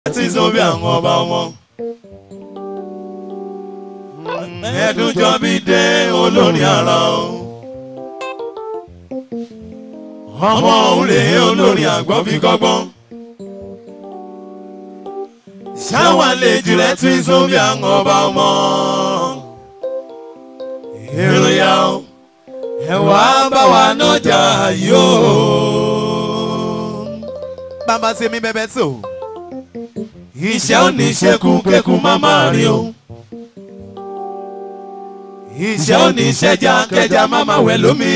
tí sóbì àwọn ọba wọn. ẹ̀ẹ́dúnjọ́ bí dé olórin ara o. ọmọ òun rèé olórin àgbọ̀ fi kọ́gbọ́n. ṣáwọn àlejò rẹ̀ tí sóbì àwọn ọba wọn. èròyà o ẹ wá bá wa nájà yóò. bàbá ṣe mí bẹ́bẹ́ tó. iṣẹ́ ò ní ṣekú kékun má máa rí o. iṣẹ́ ò ní ṣẹja kẹja má máa wẹ̀ lómi.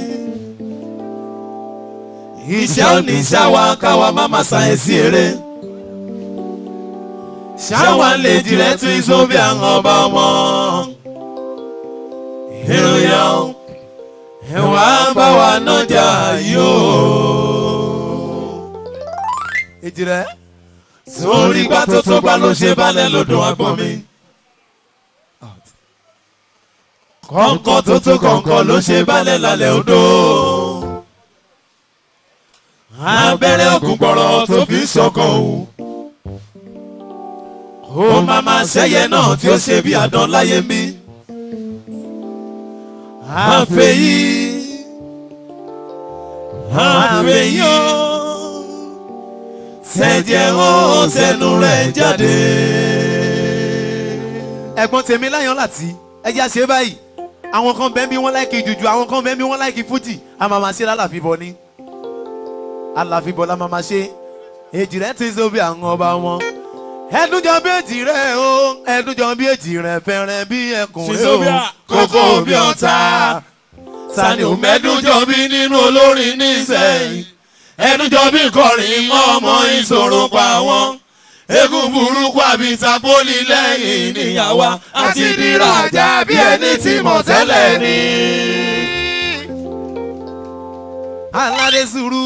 iṣẹ́ ò ní ṣáwa káwa má máa ṣàyẹ̀sí eré. ṣáwa lè jìrẹ́ tún sóbì àwọn ọba wọn. ìròyìn o ẹ wá bá wa nájà yóò. èjì rẹ̀ sórí gbà tó tó gbà ló ṣe balẹ̀ lọ́dọ̀ agbọ́n mi. kọ̀ǹkọ̀ tó tó kọ̀ǹkọ̀ ló ṣe balẹ̀ lálẹ́ odò. abẹ́rẹ́ ògùn gbọ́rọ̀ tó fi ń ṣọkàn o. ó máa ma ṣẹ́yẹ náà tí ó ṣe bí àdán láyé mi. àfẹ́yí àfẹ́yí o tẹ̀jẹ̀ ó tẹnu rẹ̀ jáde. ẹ̀gbọ́n tèmi láyọ̀ láti ẹjẹ́ àṣẹ báyìí àwọn kan bẹ́ẹ̀ bí wọ́n láìkì jùjú àwọn kan bẹ́ẹ̀ bí wọ́n láìkì fújì a máa máa ṣe lálàfíbọ̀ ni àlàfíbọ̀ la máa máa ṣe èjì rẹ̀ ti so bí àwọn ọba wọn ẹdúnjọ bí èjì rẹ̀ o ẹdúnjọ bí èjì rẹ̀ fẹ́rẹ̀ bí ẹkùn rẹ̀ o kókó bí ọ̀tá sani ò mẹ́dúnjọ bí nínú olórin nísẹ̀yìn ẹnujọ bí kọrin mọ́ ọmọ ìṣòro pa wọn egun burúkú àbí tapoli lẹ́yìn níyàwó àti dìrajà bí ẹni tí mọ̀ tẹ́lẹ̀ ni. aládé sùúrù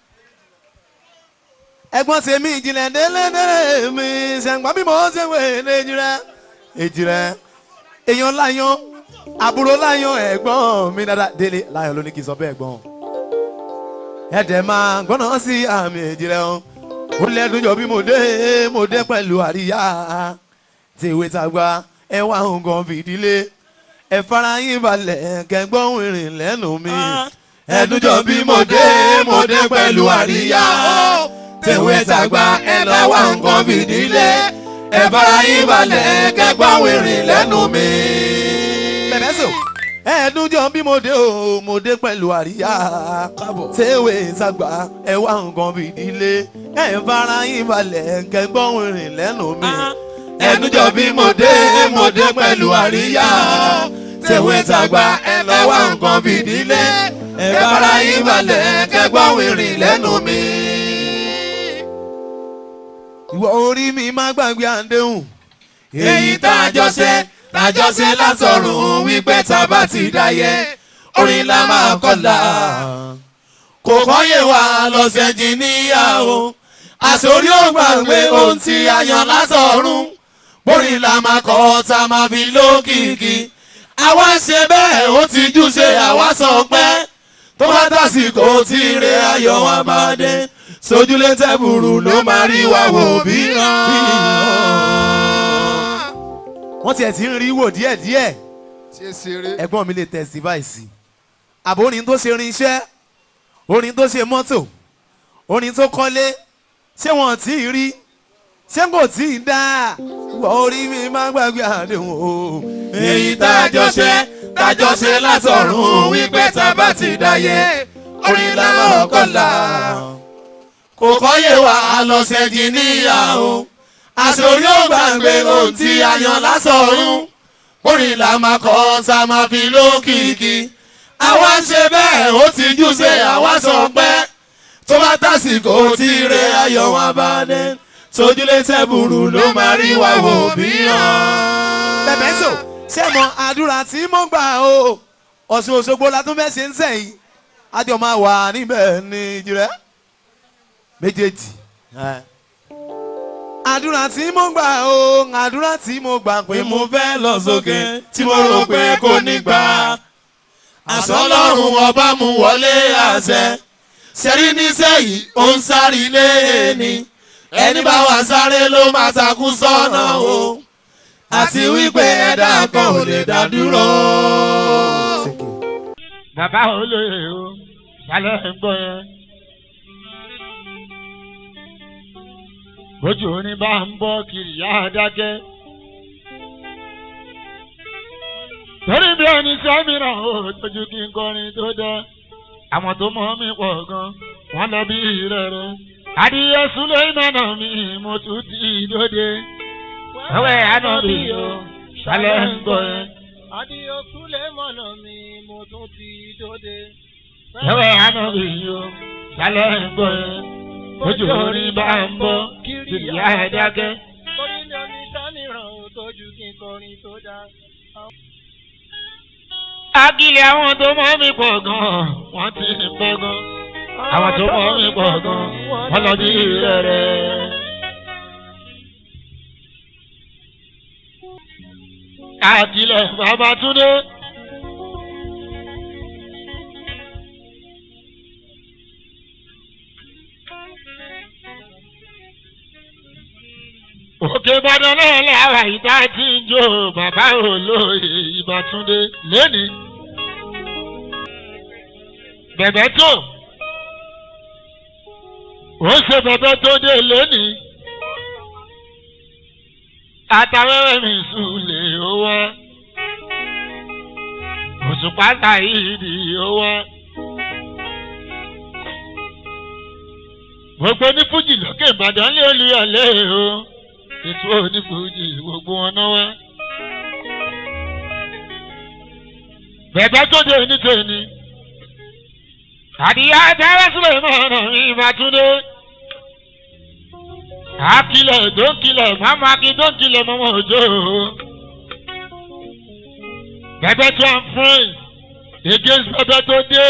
ẹ̀gbọ́n tèmi ìjìnlẹ̀ délédélé mi ṣẹ̀ǹgbọ́n bí mo ṣe wé èjì rẹ̀ èjì rẹ̀ èèyàn láyọ̀ àbúrò láyọ̀ ẹ̀gbọ́n mi dáadáa délé láyọ̀ ló ní kí n sọ bẹ́ẹ̀ gbọ́n ẹ̀dẹ̀ máa gbọ́nà sí àmì èjì rẹ̀ o ó lẹ́dùn jọ bí mo dé mo dé pẹ̀lú àríyá tèwé tàgbà ẹ wá nǹkan fìdílé ẹ fara yín balẹ̀ kẹgbọ́n ìrìn lẹ́nu mi ẹdúnjọ bí mo dé mo dé pẹ̀lú àríyá tèwé tàgbà ẹ lọ́wọ́ nǹkan fìdílé ẹ fara yín balẹ̀ kẹgbọ́n ìrìn lẹ́nu mi. bẹ̀bẹ̀ sọ ẹ̀ẹ́dúnjọ bí mo dé o mo dé pẹ̀lú àríyá tèwé tàgbà ẹ wá nǹkan fìdílé ẹ fara yín balẹ̀ kẹgbọ́n ìrìn lẹ́nu mi. ẹdúnjọ bí mo dé mo dé pẹ̀lú àríyá tèwé tàgbà ẹ lọ́wọ́ nǹkan fìdílé ẹ fara yín balẹ̀ kẹgbọ́n ìrìn lẹ́nu mi. ìwọ orí mi má gbàgbé àdéhùn. èyí tá a jọ ṣe tá a jọ ṣe látọ̀run wípé tá a bá ti dáyé orin la máa kọ́lá kò kọ́yè wá lọ́sẹ̀ jìnnìyàwó àsórí ò gbàgbé ohun tí a yàn látọ̀run borin la máa kọ́ tá a máa fi lókìkí àwa ṣe bẹ́ẹ̀ ó ti jú ṣe àwa sọ pé tó bá tàsìkò tí ire ayọ̀ wa máa dé sójúlé tẹ́bùrù ló máa rí wa wò bí ràn. wọ́n tiẹ̀ ti ń rí wò díẹ̀díẹ̀ tí ẹ ṣeré. ẹ̀gbọ́n mi lè testify sí i àbò orin tó ṣe irinṣẹ́ orin tó ṣe mọ́tò orin tó kọ́lé ṣé wọ́n tí ì rí ṣé kò tí ì dá ìwọ orí mi má gbàgbé àdéhùn o. èyí tá a jọ ṣe tá a jọ ṣe látọ̀run wípé tá a bá ti dáyé orin la máa kọ́lá kò kọ́yè wá lọ́sẹ̀ jí níyàwó àsòrí ò gbàgbé ohun tí a yan lásọ̀run orin la máa kọ́ tá a máa fi lókìkí àwa ṣe bẹ́ẹ̀ ó ti jú ṣe àwa sọ pé tó bá tàsìkò tí ire ayọ̀ wọn bá dé sójúlé tẹ́bùrù ló máa rí wa wò bí hàn. bẹ̀bẹ̀ sọ ṣé mo àdúrà tí mo gbà o Ọ̀ṣun Òṣogbo la tún fẹ́ ṣe ń sẹ́yìn àjọ máa wà níbẹ̀ ní ìjìrẹ́ méjèèjì. àdúrà tí mo gbà o àdúrà tí mo gbà pé pé mo mo fẹ́ lọ sókè tí mo rò pé kò ní gbà. àsọlọ́run ọba mú wọlé àṣẹ. sẹ́rí níṣẹ́ yìí ó ń sáré lé ní. ẹni bá wà sáré ló máa takú sọ́nà o àti wípé ẹ̀dá kan ò lè dá dúró. bàbá olóye o sálẹ̀ ń gbọ́ yẹn. bójú orin bá ń bọ́ kiri yá dákẹ́. torí bí ẹni sẹ́mìíràn ó tójú kí n kọrin tó dá àwọn tó mọ̀ mí pọ̀ gan wọ́n lọ bí rẹ̀rẹ̀. adìyẹ sulemana mi mo tún ti dóde. ẹwẹ́ àná mi o sálẹ̀ ń gbọ́ yẹn. Adìyẹ Súlẹ̀ mọ̀nà mi mo tún ti dóde. ẹwẹ́ àná mi o sálẹ̀ ń gbọ́ yẹn. bójú orin bá ń bọ́ kiri yá dákẹ́. Orí mi ò ní sẹ́mìíràn ò tójú kí n kọrin tó dá. Akílẹ̀ àwọn tó mọ̀ mí pọ̀ gan-an, wọ́n ti ń pẹ́ gan. Àwọn tó mọ̀ mí pọ̀ gan-an, wọ́n lọ bí rẹ̀rẹ̀. Akílẹ̀ Babátúndé. Òkè Ìbàdàn náà lára ìta tí ń jó bàbá olóyè Ìbátúndé lónìí. Bẹ̀bẹ̀ tó. Ó ṣe bẹ̀bẹ̀ tó dé lónìí. Àtàwẹ́wẹ́ mi sùlè ó wá. Òṣùpá Sàyídì ó wá. Gbogbo ní Fújì lókè Ìbàdàn lé olúyọ̀lé o ètò onífojì gbogbo wọn náà wá. bẹ̀bẹ̀ tó dé ní tèmi. àdìyá tẹ́lẹ̀ sílẹ̀ máa nà mí Ìbátúndé. àkìlẹ̀ dókìlẹ̀ máma kí dókìlẹ̀ mọ́mọ́ òjò. bẹ̀bẹ̀ tó ń fún against bẹ̀bẹ̀ tó dé.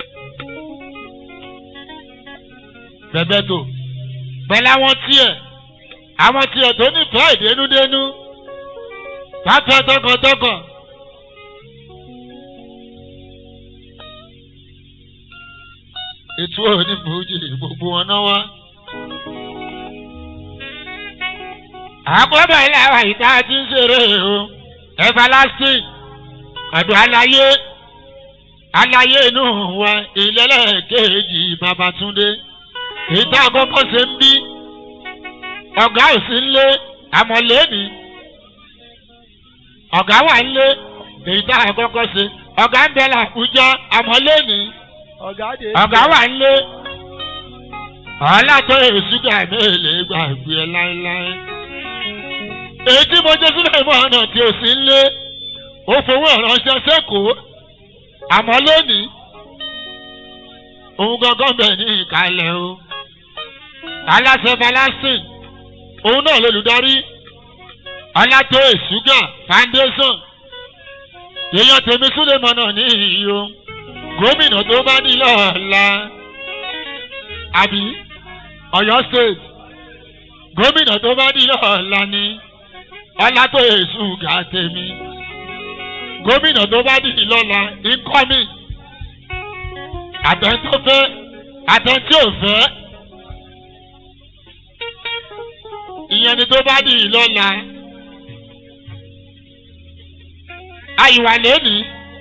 bẹ̀bẹ̀ tó pẹ̀lú àwọn tiẹ̀ àwọn tiẹ̀ tó nífẹ̀ẹ́ ìdénúdénú pápá tọkàntọkàn. ètò onífòójì gbogbo wọn náà wá. àkọ́bẹ̀ ilé àwọn ìta ti ń ṣeré o everlasting ọ̀dọ̀ aláyé aláyé inú wa ìlẹ́lẹ́kẹ̀ẹ́jì Babátúndé ìta àkọ́kọ́ ṣe ń bí ọ̀gá ò sí nlé àmọ̀lé ni ọ̀gá wà nlé èyí tá a kọ́kọ́ ṣe ọ̀gá ń bẹ làkújá àmọ̀lé ni Ọ̀gá dé. ọ̀gá wà nlé ọ̀làtọ̀ èsúgà mélòó gbàgbé ẹ láéláé èyí tí mo jẹ́ sílẹ̀ mọ́ ọ̀nà tí ò sí nlé ó fowó ìránṣẹ́ sẹ́kọ̀ọ́ àmọ̀lé ni òun gangan bẹ̀ ní ìkàlẹ̀ o aláṣẹ balasìn òun náà lolùdarí ọlátó èṣúgà foundation èèyàn tèmi súlẹ̀mọ́ náà ní ìyó gómìnà tó bá ní lọ́ọ̀la àbí ọ̀yọ́ state gómìnà tó bá ní lọ́ọ̀la ní ọlátó èṣúgà tèmi gómìnà tó bá ní lọ́la income àtẹ̀ntó àtẹ̀ntí ò fẹ́. ìyẹn ni tó bá di ìlọ́la àyíwá lónìí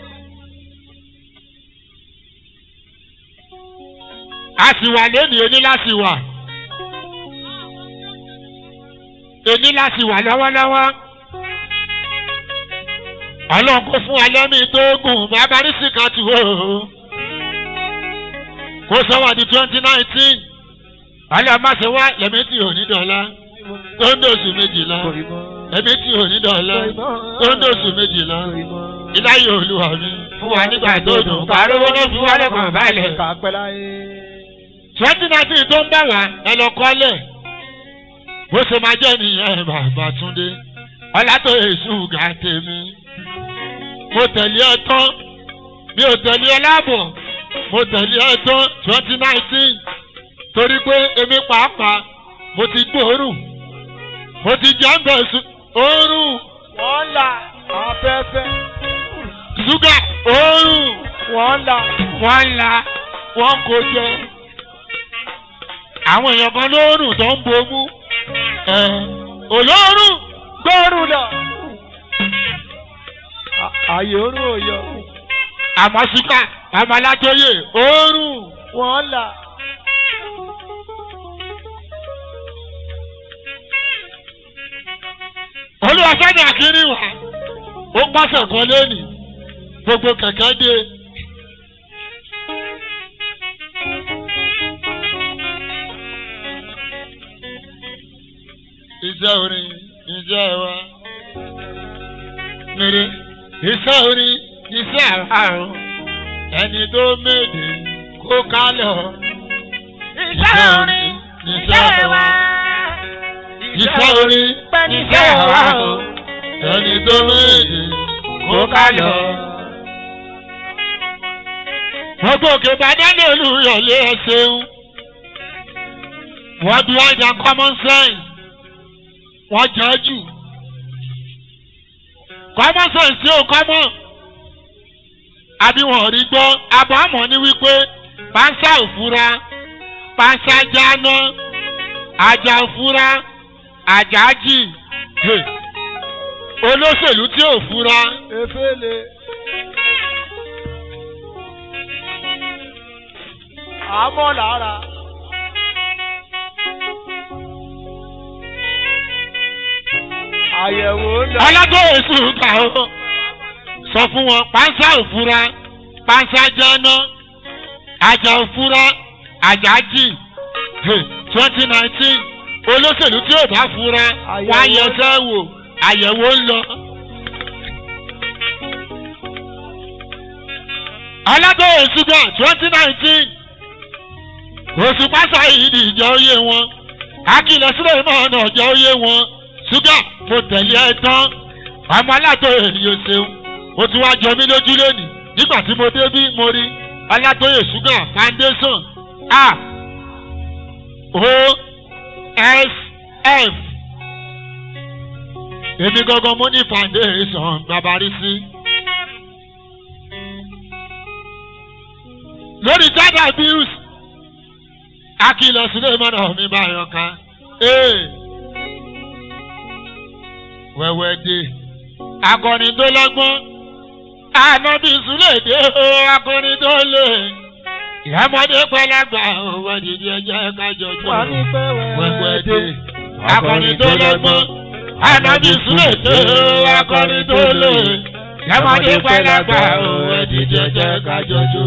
a sì wà lónìí ení láti wà ení láti wà lọ́wọ́lọ́wọ́ ọlọ́run kò fún wa lẹ́mí tó gùn bàbá rísì kan tù ó kó sọ wà di twenty nineteen ọlọ́run má ṣe wá lẹ́mí tí ò ní dọ̀la tó ń dòṣù méjìlá ẹbí tí ò ní dọ̀la tó ń dòṣù méjìlá iláyé olúwa mi fún wa nígbà tó dùn kárówó ló fi wálé kan balẹ̀. Kàpẹ́ láyé. twenty nineteen tó ń bá wa ẹ lọ kọ́lẹ̀ bó ṣe máa jẹ́ nìyẹn bàbá túndé ọlátó èṣù gà tèmi mo tẹ̀lé ẹ tán mi ò tẹ̀lé ẹ láàbọ̀ mo tẹ̀lé ẹ tán twenty nineteen torí pé èmi pàápàá mo ti gbóòórùn mo ti jẹ́ ń bẹ̀ sùn òórùn Wọ́n là afẹ́fẹ́. ṣúgà òórùn Wọ́n là. wọ́n ń la wọ́n kò jẹ. àwọn èèyàn kan lóòrùn tó ń bomú ẹ olóòrùn gbóòrù lọ. àyè orú òyọ. àmọ́síkà àmàlátóyè òórùn wọ́n là. olùwàsánì àkíní wà ó pàṣẹ kan lónìí gbogbo kẹ̀kẹ́ dé. iṣẹ́ orin iṣẹ́ wa mèrè iṣẹ́ orin iṣẹ́ àrùn ẹni tó méde kó kálọ̀ iṣẹ́ orin iṣẹ́ wa. iṣẹ́ orin iṣẹ́ wa o. ẹni tó méde kó kálọ̀. gbogbo òkè bàdánù olùyọ̀lé ẹ ṣeun wọ́n bí wọ́n jà common sense wọ́n jẹ́ jù common sense tí ò common àbí wọn ò rí gbọ́ àbọ̀ àmọ́ ní wípé pánsá òfura pánsá jáná àjà òfura àjà jì Hey. olóṣèlú tí ò fura efele. àmọ́ lára. àyẹ̀wò ń lọ. ọlọ́gbọ̀n èso kà ó sọ fún wọn pánsá òfura pánsá jáná àjà òfura àjà jì twenty nineteen olóṣèlú tí ò bá fura wọ́n á yẹsẹ́ wò àyẹ̀wò ń lọ. ọlọ́gbọ̀n èso kà twenty nineteen oṣù pásá yìí ni ìjọ oyè wọn akílẹ̀ sílẹ̀ mọ́ ọ̀nà ọ̀jọ̀ oyè wọn ṣúgà mo tẹ̀lé ẹ tán ọmọ aláàtọ̀yè yóò ṣeun ó ti wá jọ mí lójú lónìí nígbà tí mo débí mo rí ọlátọ̀yè ṣúgà foundation a o s f èmi gangan mo ní foundation babarí sí. lórí child abuse akílọ̀ sílẹ̀ mọ́nà mi bá yọ ká. Hey wẹ́wẹ́ dé. akọni tó lọ́gbọ́n ànábì súlẹ̀ dé o akọni tó lè. ìyámọ́dé pẹ́lágbà owó dídí ẹjẹ́ kájọjọ́. wà ní pẹ́ wẹ́wẹ́ dé. akọni tó lọ́gbọ́n ànábì súlẹ̀ dé o akọni tó lè. ìyámọ́dé pẹ́lágbà owó dídí ẹjẹ́ kájọjọ́.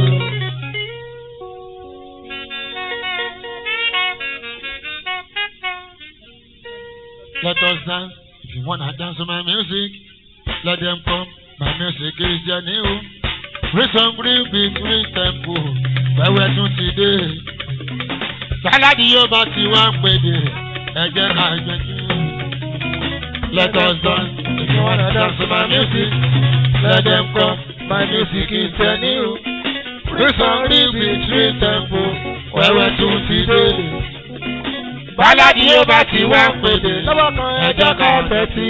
Let us dance. If you wanna dance to my music, let them come. My music is your new. Free some real beat, free tempo. Wẹ́wẹ́ tún ti dé. Sáládì yóò bá ti wá ń pèdè. Ẹ jẹ́ ká gbẹ̀jú. Let us dance. If you wanna dance to my music, let them come. My music is your new. Free some real beat, free tempo. Wẹ́wẹ́ tún ti dé. Sáládì yóò bá ti wá ń pèdè. lọ́wọ́ kan ẹjọ́ ká fẹ́ sí.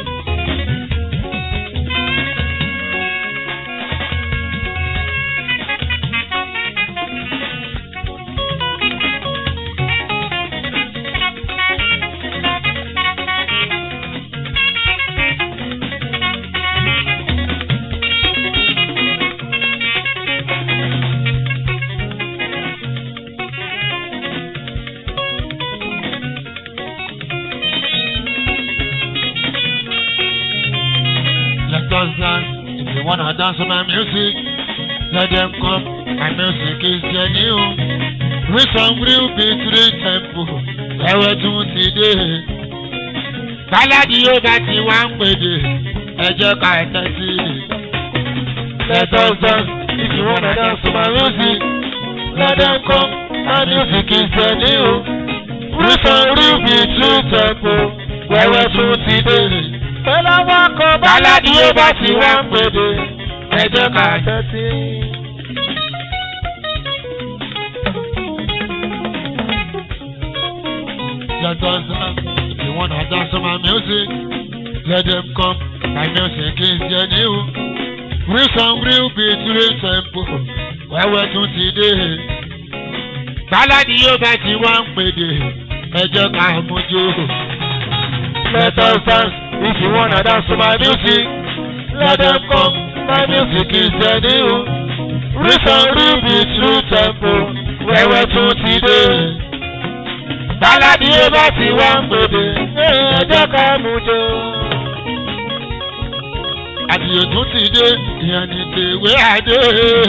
Let us dance. If you wanna dance to my music, let them come. My music is genuine. With some real beat, real tempo. Ẹ̀wẹ̀ tún ti dé. Báládì yóò bá ti wá ń pèdè. Ẹ jẹ́ ká ẹ tẹ́tí. Let us dance. If you wanna dance to my music, let them come. My music is genuine. With some real beat, real tempo. Ẹ̀wẹ̀ tún ti dé pẹ̀lú àwọn akọ báládì yóò bá ti wá ń pèdè ẹ jẹ́ ká tẹ́tí. let us dance if you wanna dance to my music let them come my music is genuine real song real beat real tempo wẹ́wẹ́ tún ti dé báládì yóò bá ti wá ń pèdè ẹ jẹ́ ká mójú Let us dance. If you wanna dance to my music, let them come. My music is the new. Reason ruby true tempo. Wẹ́wẹ́ tún ti dé. Báládì ó bá ti wá ń gbòde. Ẹ jẹ́ ká mú jọ. àdìyẹ tún ti dé ìyẹn ní tèwé àdé.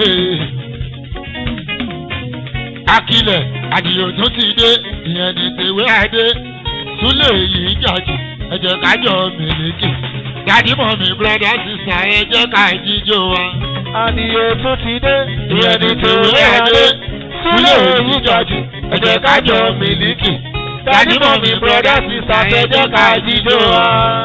akilẹ̀ àdìyẹ tún ti dé ìyẹn ní tèwé àdé. súlẹ̀ yìí jàjù ẹ̀jẹ̀ kájọ mèlékè. dádì mọ̀ mi brọ́dá sísá ẹ̀jẹ̀ ká jíjó wa. Adìyẹ tún ti dé. Ìyẹn ní tèwé adé. Súlẹ̀ èyí jọ̀jù. Ẹ jẹ́ ká jọ mílíkì. Dádì mọ̀ mi brọ́dá sísá ẹ jẹ́ ká jíjó wa.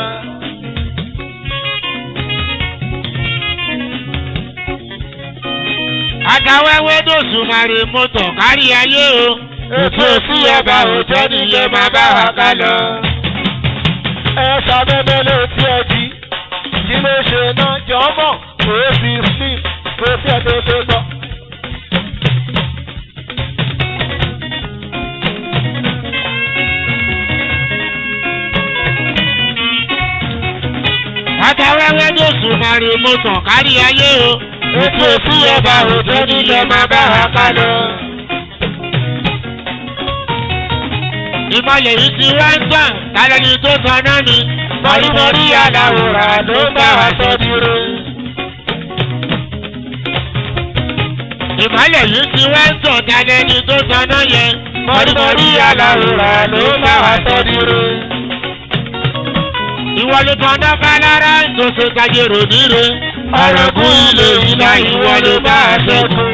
àtàwẹ́wẹ́ dòṣù màrè mọ́tò kárí ayé o. Ètò sí ọba òjò nílé máa bá wa ká lọ. Ẹ ṣàbẹ̀bẹ̀ létí ẹbí. Kí ló ṣe náà jọmọ̀? Kò sí slim, kò sí ẹ̀dọ́ tó tọ́. àtàwẹ́wẹ́ dòṣù màrè mọ́tò kárí ayé o. Ètò sí ọba òjò nílé máa bá wa ká lọ. ìmọ̀lẹ̀ yìí ti wá ń tàn tálẹ́ni tó tan náà ni. Mọ̀rímọ̀rí aláwòrán ló ń bá wa sọ dúró. ìmọ̀lẹ̀ yìí ti wá ń tàn tálẹ́ni tó tan náà yẹn. Mọ̀rímọ̀rí aláwòrán ló ń bá wa sọ dúró. ìwọ ló tan náà fálára tó ṣe kájèrò níre. Ọ̀rọ̀gún ilé ìlà ìwọ ló bá a ṣẹ́gun.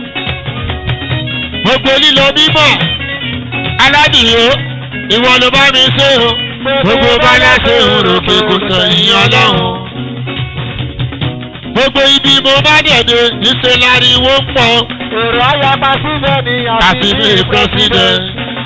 gbogbo lílo mímọ̀ aládìyó ìwọ ló bá mi ṣe o. gbogbo bálá ṣe òròkè kò sẹ̀yìn ọlọ́run. gbogbo ibi mo bá dẹ̀dẹ̀ níṣẹ́ láriwo ń pọ̀ Èrò ayapa síbẹ̀ ni àfi bí president.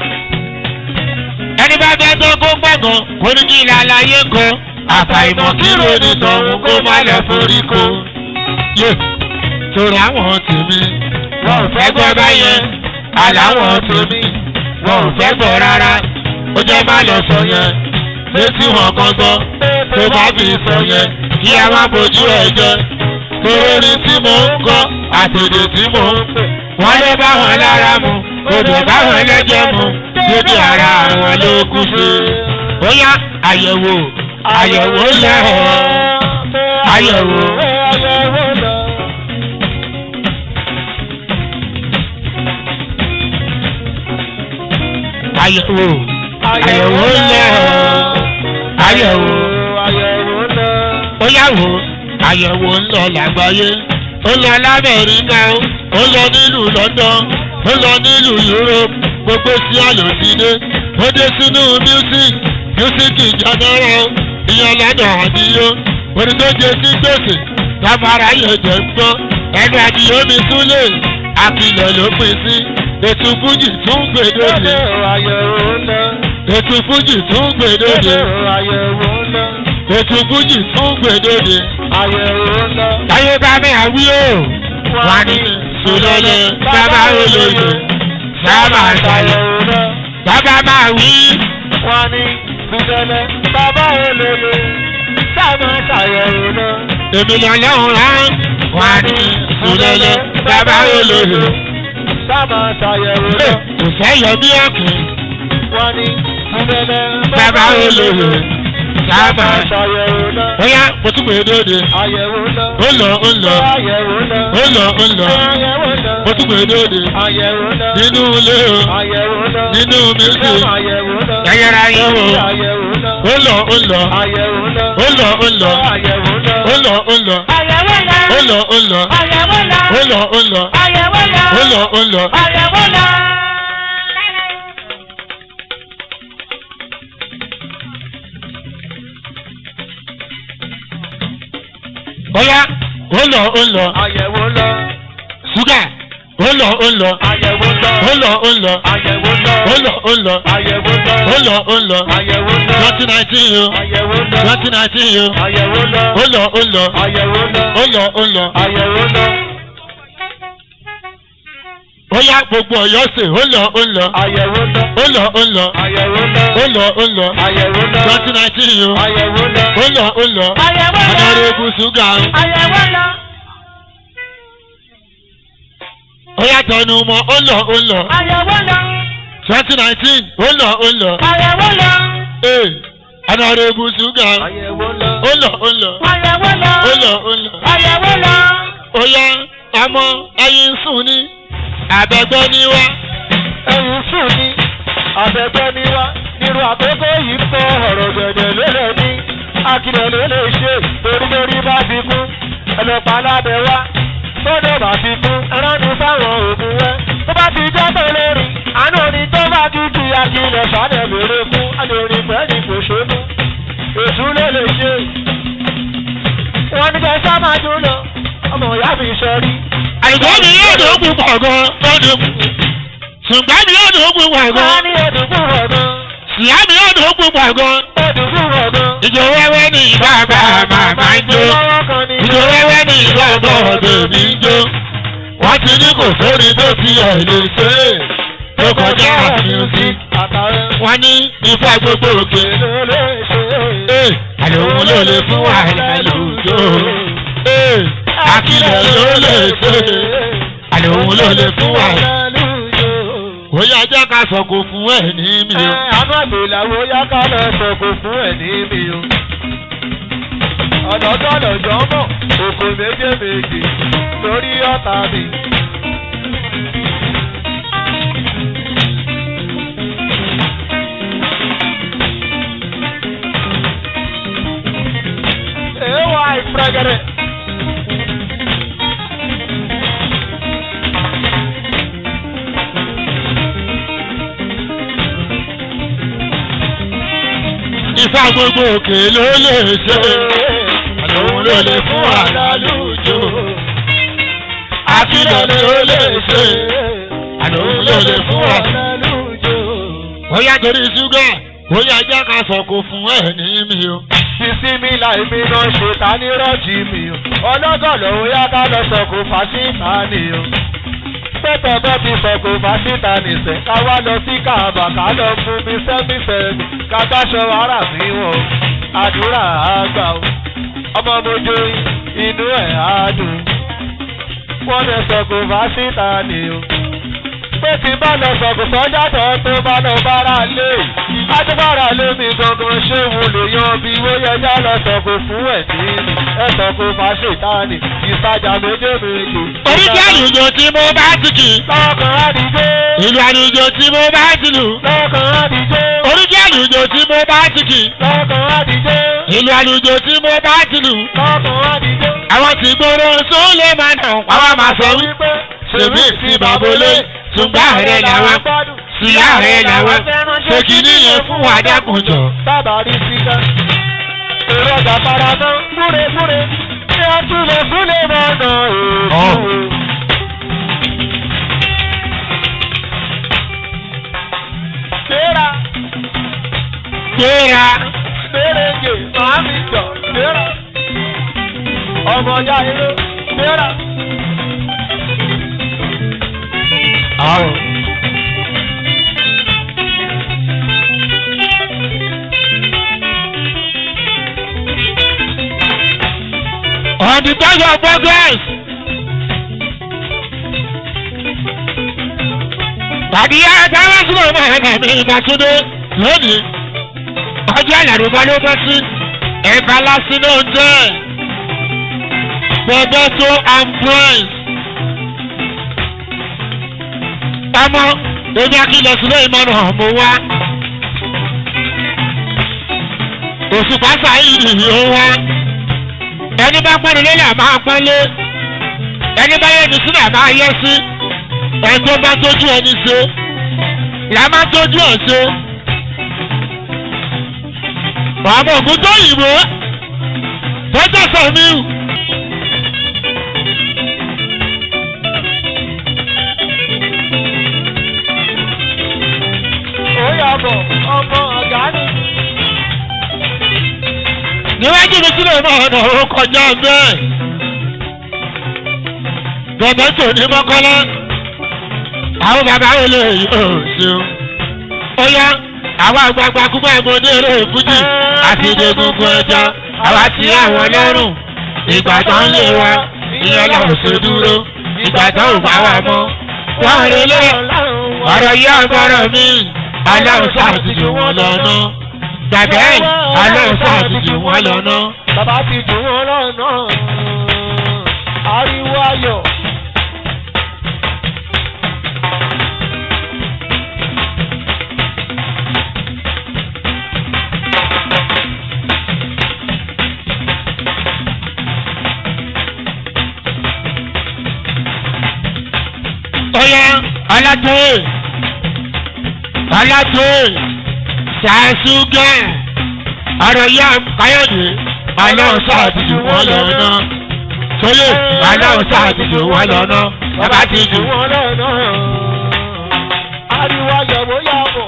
ẹni bá fẹ́ tó kó gbọ̀ngàn kó ní kí ilé aláyé kan àfàìmọ̀ kí ròní tọ̀hún kó má lọ forí ko. yé torí àwọn tèmi wọn ò fẹ́ gbọ́ báyẹn àláwọn tèmi wọn ò fẹ́ gbọ́ rárá ó jẹ́ má lọ sọ yẹn létí wọn kan gbọ́ tó bá fi sọ yẹn kí a má bójú ẹ̀ jẹ́ torí orin tí mò ń kọ́ àtẹ̀dẹ̀ tí mò ń pè wọ́n lé bá wọn lára mu odò bá wọn lẹ́jẹ̀ mu débi ara àwọn ló kú sí. bóyá àyẹ̀wò àyẹ̀wò lẹ̀ ọ́ àyẹ̀wò. Àyẹ̀wò lọ. àyẹ̀wò àyẹ̀wò lẹ̀ ọ́ àyẹ̀wò. Àyẹ̀wò lọ. ó yàwó àyẹ̀wò ń lọ lágbàáyé ó lọ lamẹ́ríkà ó lọ nílùú london ó lọ nílùú europe gbogbo sí àlòsídé ó dé sínú music music general ìyẹn lọ́dọ̀ àdìyó orin tó jẹ sí gbèsè tábàárà yẹn jẹ ń gbọ́ ẹnu àdìyó mi súlẹ̀ àkìlẹ̀ ló pín sí ètò fújì tún gbèdéde Àyẹ̀wò lọ. ètò fújì tún gbèdéde Àyẹ̀wò lọ. ètò fújì tún gbèdéde Àyẹ̀wò lọ. táyé bá mi àwí o wà ní sùlọ́lẹ̀ bàbá olóyè sábà ṣàyẹ̀ Àyẹ̀wò lọ. bàbá máa wí Wọ́n ní Bùdẹ́lẹ̀ bàbá olóye. Sábà ṣàyẹ̀wò lọ. èmi lọ́lọ́run rán wà ní sùlọ́lẹ̀ bàbá olóyè Sábà ṣàyẹ̀wò lọ. kò fẹ́ yọ bí ọ̀kìn Wọ́n ní Bùdẹ́lẹ̀ bàbá olóyè sábà ṣàyẹ̀wò lọ. bóyá mo tún pè é dóde Àyẹ̀wò lọ. ó lọ ó lọ Àyẹ̀wò lọ. ó lọ ó lọ Àyẹ̀wò lọ. mo tún pè é dóde Àyẹ̀wò lọ. nínú ilé o Àyẹ̀wò lọ. nínú music Àyẹ̀wò lọ. yẹyẹra yẹn o Àyẹ̀wò lọ. ó lọ ó lọ Àyẹ̀wò lọ. ó lọ ó lọ Àyẹ̀wò lọ. ó lọ ó lọ Àyẹ̀wò lọ. ó lọ ó lọ Àyẹ̀wò lọ. ó lọ ó lọ Àyẹ̀wò lọ. ó lọ ó lọ. Àyẹ̀wò lọ. bóyá ó lọ ó lọ Àyẹ̀wò lọ. ṣúgà ó lọ ó lọ Àyẹ̀wò lọ. ó lọ ó lọ Àyẹ̀wò lọ. ó lọ ó lọ Àyẹ̀wò lọ. ó lọ ó lọ Àyẹ̀wò lọ. twenty nineteen yo Àyẹ̀wò lọ. twenty nineteen yo Àyẹ̀wò lọ. ó lọ ó lọ Àyẹ̀wò lọ. ó lọ ó lọ Àyẹ̀wò lọ. ó yá gbogbo ọ̀yọ́ sè ó lọ ó lọ àyẹ̀wò lọ ó lọ ó lọ àyẹ̀wò lọ ó lọ ó lọ àyẹ̀wò lọ twenty nineteen yìí àyẹ̀wò lọ ó lọ ó lọ Àyẹ̀wò lọ. ọ̀nàrẹ́bù ṣúgà Àyẹ̀wò lọ. ó yá tẹnu mọ́ ó lọ ó lọ Àyẹ̀wò lọ. twenty nineteen ó lọ ó lọ Àyẹ̀wò lọ. ee ọ̀nàrẹ́bù ṣúgà àyẹ̀wò lọ ó lọ ó lọ Àyẹ̀wò lọ. ó lọ ó lọ Àyẹ̀wò lọ. ó yá ọmọ ẹyin sùn ní àbẹ̀gbẹ́ ní wá ẹ̀yìn sùn ni àbẹ̀gbẹ́ ni wá nírú àkókò yìí ń kọ́ ọ̀rọ̀ gẹ̀dẹ̀ lélẹ̀ ní akílẹ̀ ló lè ṣe torí lórí bá ti kú ẹlẹ́pàá lábẹ́ wá tọ́lẹ̀ bá ti kú ẹránu fáwọn òògùn wẹ́ tó bá ti jẹ́ tó lórí àánú ni tó bá ti di akílẹ̀ sálẹ̀ lóore fún alórin pẹ́ẹ́lí kò ṣónú èṣù ló lè ṣe wọn ní kẹ́ sá máa dún lọ ọmọ ìyá mi sọ rí àìgbọ́n mi yóò dùn kú pọ̀ gan lọ́dún ṣùgbọ́n mi yóò dùn kú pọ̀ wọn gan ní ẹ̀dùnkù rọ̀ gan síyá mi yóò dùn kú pọ̀ gan ẹ̀dùnkù rọ̀ gan. ìjọ wẹ́wẹ́ ní bàbá màmá ń jó ìjọ wẹ́wẹ́ ní bàbá ọ̀dọ̀ mi ń jó wọ́n ti ní kò sóri tó ti ẹ̀ lè ṣe é tó kọjá music wọ́n ní ifá gbogbo òkè ee àlòun ló lè fún wàhálà lòjó ee àkìlẹ̀ ló lè ṣe àlòun ló lè fún wàhálà bóyá jẹ́ ká sọ̀kò fún ẹ̀ ní mi o. Àmọ́bìláwo yá ká lọ sọ̀kò fún ẹ̀ ní mi o. Ọ̀dọ́dọ́dọ̀ jọ mọ̀, òkò méje méje lórí ọ̀tá mi. Èèwà ìfúragẹrẹ. ifá gbogbo òkè ló lè ṣe àlòun ló lè fún wàhálà lòjó àkìlẹ̀ ló lè ṣe àlòun ló lè fún wàhálà. bóyá torí ṣúgà bóyá jẹ́ ká sọ̀kò fún ẹ̀ ní mi o. Sísí mi láì mi náà ṣe ta ní rọ́ọ̀jì mi o. Ọlọ́gọ̀ lòun yá ká lọ sọ̀kò fàṣítà ni o. Pẹ́pẹ́ bọ́ ti sọ̀kò fàṣítà nìṣẹ́. Ká wá lọ sí Kàbà ká lọ fún mi sẹ́mísẹ́mì. Ká gbáṣọ ara mi wọ̀. Àdúrà àgbà o. Ọmọ mojo inú ẹ̀ á dùn. Wọ́n lọ sọ̀kò fàṣítà ni o pé tí bá lọ sọ̀kò sọ́jà tó tó bá lọ bára lé adébára lé mi gangan ṣé wo lè yan bí wóyẹjá lọ sọ̀kò fún ẹ̀ nínú ẹ sọ̀kò fàṣetánì ìtajà méje méje. oríṣi àlùjọ tí mo bá ti kì lọ́kàn àdìjé ìlú àlùjọ tí mo bá ti lù lọ́kàn àdìjé oríṣi àlùjọ tí mo bá ti kì lọ́kàn àdìjé ìlú àlùjọ tí mo bá ti lù lọ́kàn àdìjé. àwọn tí gbòòrò sólè máa nà wọ́n máa sọ wípé ṣèbí sí babolé ṣùgbọ́n ààrẹ làwọn sí ààrẹ làwọn ṣe kìíní yẹn fún wa dákunjọ. sábà rí síká. èrò ọjà faramọ́ múremúre ní ọtúnlẹ̀ fúnlẹ̀ mọ́nà èèkú. Gbéra gbéra gbérége màámi jọ gbéra. Ọmọ ya irú gbéra. àwọn. on the touch of progress. tàbí àtàwọn sílẹ̀ ọmọ ẹ̀ka mi ìgbàsódé lónìí ọjọ́ ìlànà ló bọ́ sí ẹ̀ka lásán náà jẹ́ Bebeto and Prince. ọmọ èmi akílẹ̀ sílẹ̀ ìmọ̀ràn ọ̀mọ̀ wa. òṣùpá sáyìí ni ó wá ẹni bá pọ́n nílé là máa pọ́nlé ẹni bá yẹ ní sílẹ̀ máa yẹ sí ẹni tó bá tójú ẹni ṣe là máa tójú ẹ̀ ṣe. bàbá ògùn tó yìnbó tọ́jà sọ̀míù. Ó yàbọ̀ ọmọ ọ̀gá ni. níwájú mi sílẹ̀ náà ọ̀nà ó kọjá bẹ́ẹ̀. bẹ̀bẹ̀ tó ní mọ́kànlá àwọn bàbá wo lè yóò ṣeun. ó yá àwọn àgbààgbà kúgbà ìmọ̀dé eré fújì àti ìdẹ́gungun ẹja àwa ti àwọn lọ́rùn ìgbà tó ń lé wa ìyẹn lọ́rùn ṣe dúró ìgbà tó ń bá wa mọ́. wọ́n rí lé ọ̀rọ̀ yí agbára mi aláwọ̀ sáàtìjù wọn lọ́nà gbàgbẹ́ aláwọ̀ sáàtìjù wọn lọ́nà. bàbá ti jù wọn lọ́nà ariwo ayọ̀. Ọya alátóyè alátóyè ṣàṣùgẹ́ ọ̀rọ̀ yá káyọ̀dé aláwọ̀ sáàtìjù wọn lọ́nà tóyè aláwọ̀ sáàtìjù wọn lọ́nà bàbá ti jù jù wọn lọ́nà ariwo ayọ̀ bóyá bọ̀.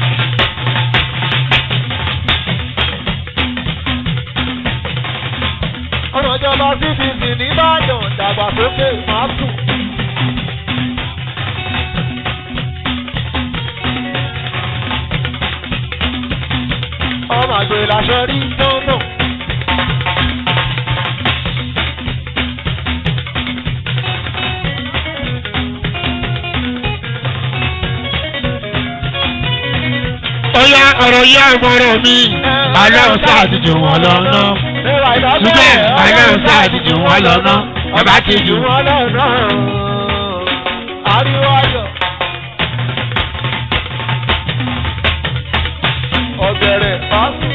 ọmọ ìjọba cdc nìbàdàn dàgbàsókè máa tù. ọmọ àgbẹ̀ làṣẹ rí tọ́nà. Ọya ọ̀rọ̀ yá ọmọọ̀rọ̀ mi aláwọ̀ sáàtìjù wọn lọ́nà ṣùgbẹ́ aláwọ̀ sáàtìjù wọn lọ́nà bàbá ti jù wọn lọ́nà. ariwo ayọ̀. ọ̀gẹ̀rẹ̀ pàṣẹ.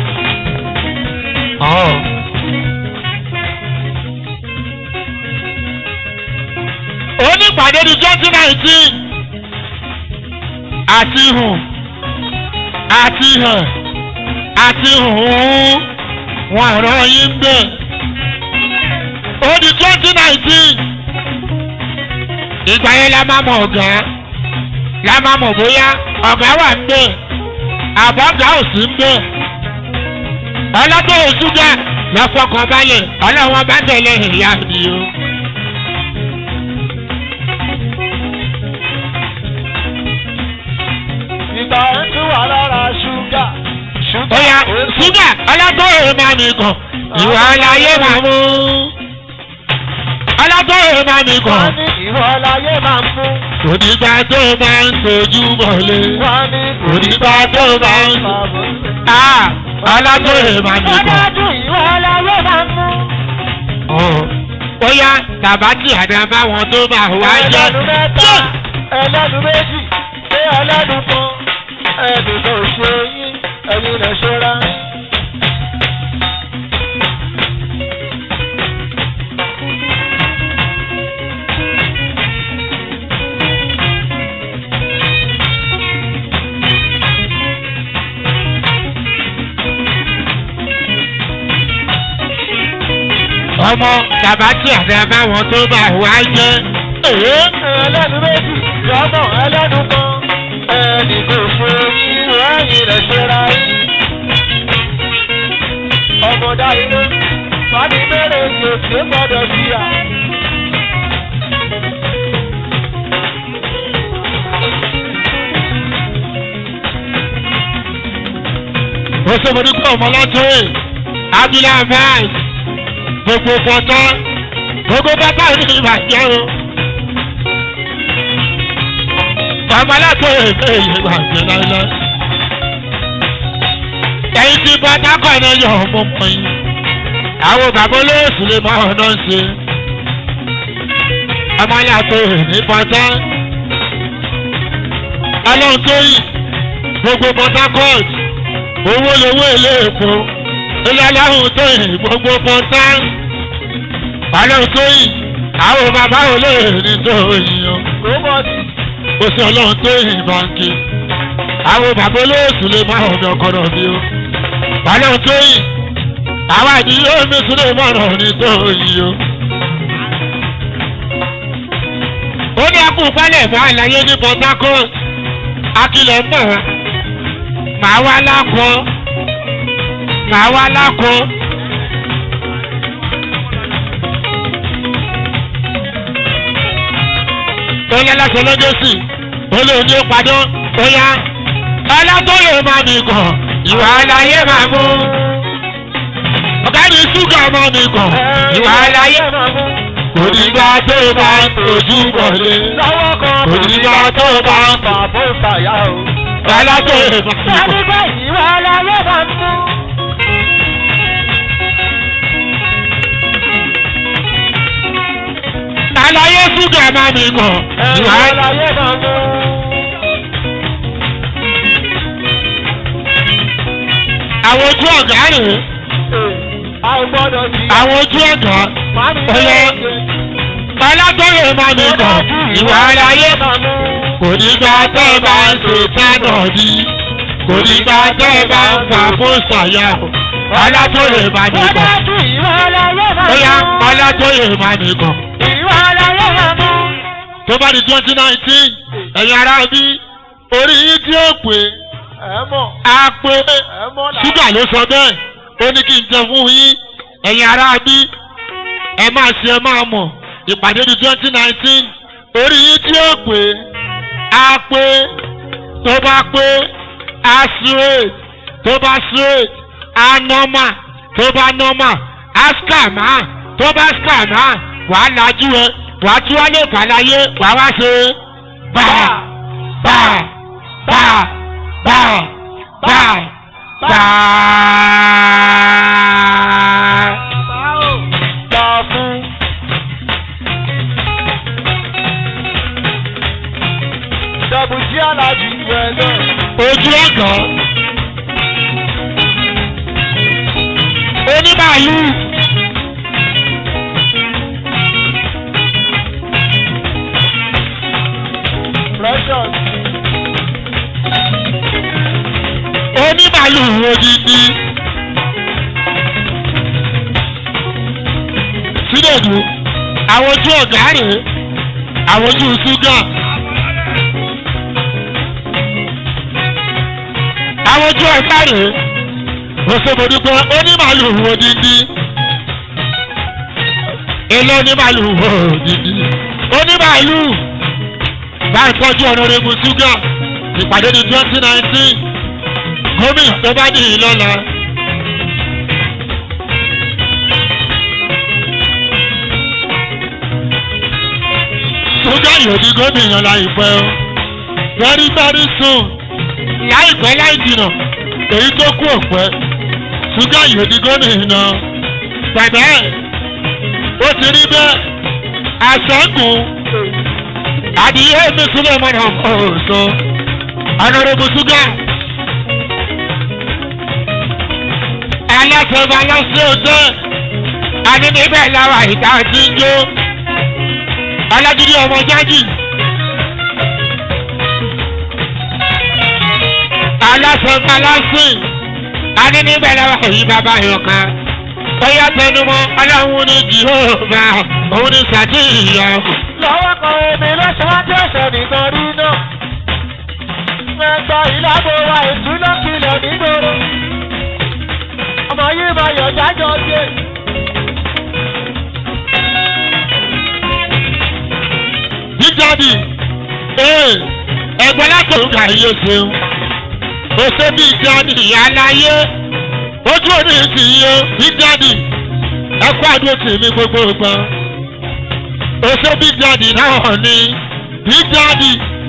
ọ̀. onípàdé ní twenty nineteen àti hùn àti hàn àti hùn wọn ràn yín bẹ́ẹ̀ ó di twenty nineteen ìgbà yẹn la máa mọ ọ̀gá la máa mọ̀ bóyá ọ̀gá wà ń bẹ̀ àbọ̀gá ò sí ń bẹ̀ ọlọ́dún òṣùgà lọ́fọ̀kàn balẹ̀ ọlọ́wọ́n bá tẹ̀lé ìyá mi o. ìgbà ń tún wà lára ṣúgà. ṣúgà Oya ṣúgà ọlọ́dún èrè máa nìkan ìwà aláyé máa mú. ọlọ́dún èrè máa nìkan wọ́n ní ìwọ láyé máa ń mú. onígbà tó máa ń tojú bọ̀lé. wọ́n ní onígbà tó máa ń. Ah, ọlọ́dún èrè máa nìkan. ọlọ́dún ìwọ láyé máa mú. Ọ̀, Oya tàbátì àdàbà wọn tó máa wá jẹ́. ẹlẹ́nu mẹ́ta ẹlẹ́nu méjì ṣé ẹlẹ́nu kan ẹnì kan ò ṣe yín ẹ̀yin lè ṣọ́ra. ọmọ tàbátì àdàbà wọn tó máa wá jẹ́. Èé. ẹlẹ́nu méjì jọ́mọ̀ ẹlẹ́nu kan ẹnì kan ò ṣe yín ẹ̀yin lè ṣọ́ra. ọmọdé ilé fani mẹ́rin yóò ṣe gbọ́dọ̀ sí à. òṣèmọdúkọ ọmọlọ́tòwé abúlé vice gbogbo pọtọ gbogbo bàbá ní ìbàjẹ́ o ọmọlọ́tòwé bẹ́ẹ̀ lè bàjẹ́ láíláí ẹ̀yin tí bọ́tà kọ́ ní yọ̀ ọmọ mọ́ yín àwọn bàbá olóòsì lè máa ọ̀nà ṣe ọmọlọ́tòwé ní pọtọ ọlọ́run tó yìí gbogbo port harcourt owó lowó ilé epo ilé aláhùn tó yìn gbogbo pọ́ńtà balẹ̀ tó yìn àwọn bàbá ò lè ní tó yìn o Róbọ̀tì kò sí ọlọ́run tó yìn báńkì àwọn bàbá olóòsù lè má ọ̀dọ̀ ọkọ̀rọ̀ bí o balẹ̀ tó yìn àwọn àdìyẹ omi tún lè má rọ̀ ní tó yìn o. ó ní akú pálẹ̀ fún àlàyé ní port harcourt akilẹ̀ mọ̀ màá wá lákọ màá wá lákọ. ó yẹ lọ́sọ̀ lọ́jọ́sì olóòní ó padà ó yá ọlọ́tọ́yè máa mi kàn ìwà àlàyé máa mú ọ̀gá mi ṣúgà máa mi kàn ìwà àlàyé máa mú. kò dìgbà tó bá ojú wọlé lọ́wọ́ kan kò dìgbà tó bá fà bó fàyà o. ọlọ́tọ́yè máa mi kàn. Nígbà ìwà aláyé máa mú. àlàyé ṣúgà máa mi kàn ìwà àlàyé. àlàyé máa mú. àwọn ojú ọ̀gá rèé a ò gbọ́dọ̀ jí. àwọn ojú ọ̀gá Màmí ọlọ́ ọlọ́tọ́yè máa mi kàn ìwà àlàyé máa mú. kò ní gba tẹ́ ẹ bá ń ṣe fánà bí kò ní gba tẹ́ ẹ bá ń fà fún ṣàyà o ọlọ́tọ́yè máa mi kàn Nígbà ìwà aláyé máa bóyá mú. ọlọ́tọ́yè máa mi kàn Ìwà aláyé máa mú. tó bá di twenty nineteen ẹ̀yin ará bí orí yín tí ó pè ẹ mọ̀ á pé ẹ mọ̀ là. ṣúgà ló sọ bẹ́ẹ̀ ó ní kí n jẹ fún yín ẹ̀yin ará bí ẹ máa ṣe ẹ máa mọ̀ ìpàdé di twenty nineteen orí yín tí ó pè á pé tó bá pé á straight tó bá straight á normal tó bá normal á scammer tó bá scammer wàá lajú ẹ wàá tún wá lè kàláyé wàá wá ṣe bá bá bá bá bá bá. gbà fún. Dọ̀bùjí alájú rẹ̀ náà. ojú ọ̀gàn onímàálù Precious. onímàálù odidi sídòdù àwọn ojú ọ̀gá rèé àwọn ojú ṣúgà àwọn ojú ọ̀gá rèé òṣèbòdúgbò onímàálù odidi èlò onímàálù odidi onímàálù bá ń tọ́jú ọ̀nàrẹ́bù ṣúgà ìpàdé ní twenty nineteen gómìnà tó bá dì í lọ́la. ṣúgà yóò di gómìnà láìpẹ́ o very very soon láìpẹ́ láì jìnà èyí tó kú òpẹ́ ṣúgà yóò di gómìnà bẹ̀bẹ̀ ó ti rí bẹ́ẹ̀ àṣẹ́gun àdìyẹ mi sílẹ̀ mọ́nà ọ̀sán ọ̀nàrẹ́bù ṣúgà. aláṣẹba lọ́sẹ̀ ọ̀tẹ́ àní níbẹ̀ lára ìta ti ń jó alágídí ọmọ jájì aláṣẹba lọ́sẹ̀ àní níbẹ̀ lára èyí bàbá yọ̀ká bóyá tẹnumọ́ ọlọ́run ní jìhóòbá òun ní sàtìyàn. lọ́wọ́ kan èmi lọ́sọ̀ wá tí ọ̀sẹ̀ nìkan rí náà. mẹ́ta ìlàbò wa ìtúná kìlọ̀ nígboro. ọmọ yìí máa yọ̀ jájọ́ dé. jíjáde ee ẹgbẹ́ látòun kà yé ṣeun o ṣe bí jáde aláyé ojú òní ti yé jíjáde ẹkọ àdúró tì mí gbogbo gbọ́n o ṣe bí jáde náà ní jíjáde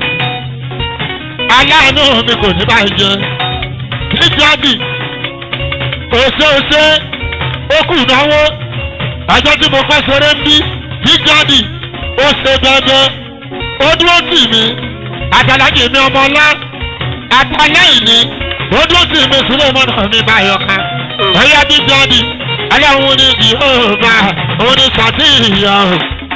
aláàánú mi kò ní báyìí jẹ jíjáde o ṣe o ṣe ó kù náwó ọjọ́ tí mo kọ́ ṣeré ń bí jíjáde ó ṣe dandan ó dúró tì mí àtàlájì mi ọmọ ọlá àtàlẹ́yìn ni ó dúró tì mí sílẹ̀ mọ́nà mi báyọ̀ ká ọ̀yá bí jáde aláwọn ní di ọba òun ní sàtìyàn.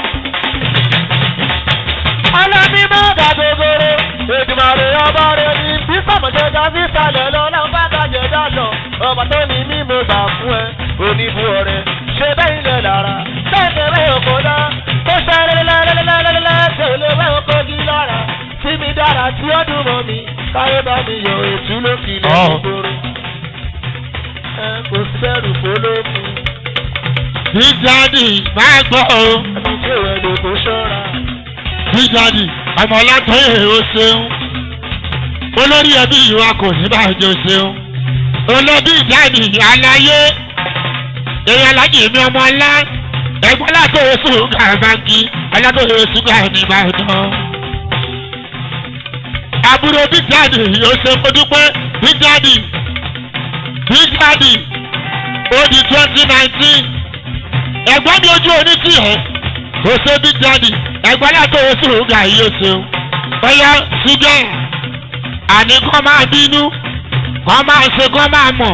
ọlọ́bí má dàdogoro èdùmàrè ọba rẹ̀ ní bí sàmọ̀jẹ̀dá sí sàlẹ̀ lọ náà bá dàjẹ̀dá lọ ọba tó ní mí mo gbà fún ẹ oníbu ọ̀rẹ́ ṣe bẹ́ẹ̀ ilẹ̀ lára bẹ́ẹ̀ kẹrẹ́ òkò náà tó ṣe lẹ́lẹ́lẹ́lẹ́lẹ́lẹ́ tẹ̀lé bẹ́ẹ̀ òkò di lára tí mi dára tí ó dùn mọ́ mi káyé bá mi yọ ètú lókì lẹ́gbẹ̀rún ẹ kò sẹ́rù fọlọ́mù bí jáde máa gbọ́ o ẹni tí ò ẹ̀ lè kó ṣọ́ra. bí jáde ọmọ ọlátọ́yè ó ṣeun olórí ẹbí ìwà kò ní bàjẹ́ ó ṣeun olóbí ìdáàdì aláyé èèyàn alájì mi ọmọ ńlá ẹ̀gbọ́n látòye ṣúgà báńkì alátòye ṣúgà ní ìbàdàn. àbúrò big daddy ó ṣe mo dúpẹ́ big daddy big daddy ó di twenty nineteen ẹ̀gbọ́n mi ojú onítì ẹ̀ ó ṣe big daddy ẹ̀gbọ́n látòye ṣúgà yìí ó ṣeun bóyá ṣúgà àní kọ́ máa bínú kọ́ máa ṣe kọ́ máa mọ̀.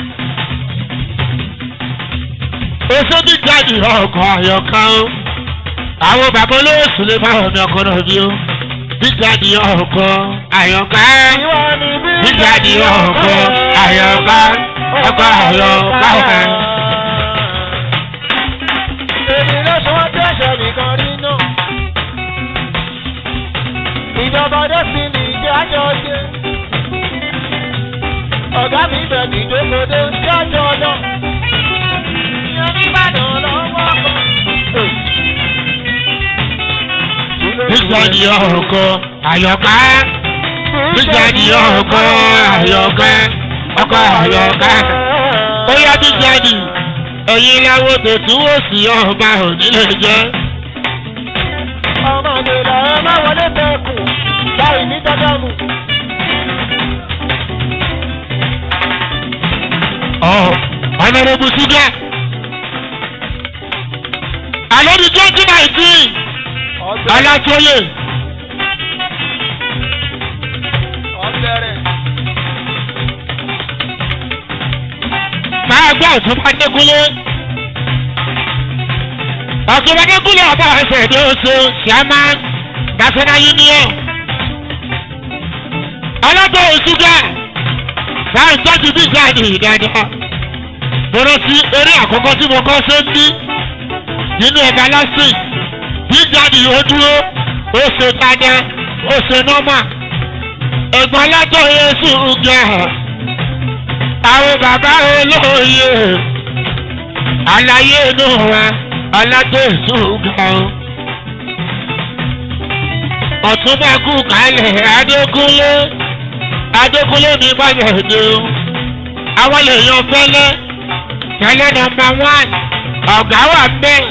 èso bí jáde ọkọ̀ àyọ̀ká o àwọn bàbá olóòsù lè máa mi ọkọ̀ náà bí o bí jáde ọkọ̀ àyọ̀ká bí jáde ọkọ̀ àyọ̀ká ọkọ̀ àyọ̀ká. èmi ló sọ wọ́n tẹ̀sẹ̀ nìkan rí náà. ìjọba dẹ́sìn ní ìjẹ́ àjọ ṣe. ọ̀gá mi bẹ̀ ní ìjókòó jájọ lọ. ìyẹn nìbàdàn lọ́wọ́ kan. bí jáde ọkọ̀ àyọ̀ká bí jáde ọkọ̀ àyọ̀ká ọkọ̀ àyọ̀ká. ó yá bí jáde ẹ̀yin láwo tètú ó sì ọba ònílé jẹ́. ọmọ ìgbèlà ẹ má wọlé tẹkùn láì ní dádámù. ọ̀nàrẹ́bù ṣúgà. àlọ́ ní twenty nineteen alátóyè ọ̀bẹ̀rẹ̀ máa gbọ́ ọ̀túnba dẹ́kunlé. ọ̀túnba dẹ́kunlé ọba ẹsẹ̀ èdè oṣù ṣàmá national union. alátóyè ṣúgà báyìí tọ́jú bí jáde dáadáa. mo rántí eré àkọ́kọ́ tí mo kọ́ ṣe ń bí nínú ẹ̀ka lásìk bí jáde ó dúró ó ṣe dáadáa ó ṣe nọ́mà. ẹ̀gbọ́n alátóyè ṣúgà àwọn bàbá olóye àlàyé inú wa aládéṣù ga o. ọ̀túnbà kú kálẹ̀ adékúnlé adékúnlé ní bàjẹ́dé o. àwọn lèèyàn fẹ́lẹ́ fẹ́lẹ́ nọmba wán ọ̀gá wà bẹ́ẹ̀.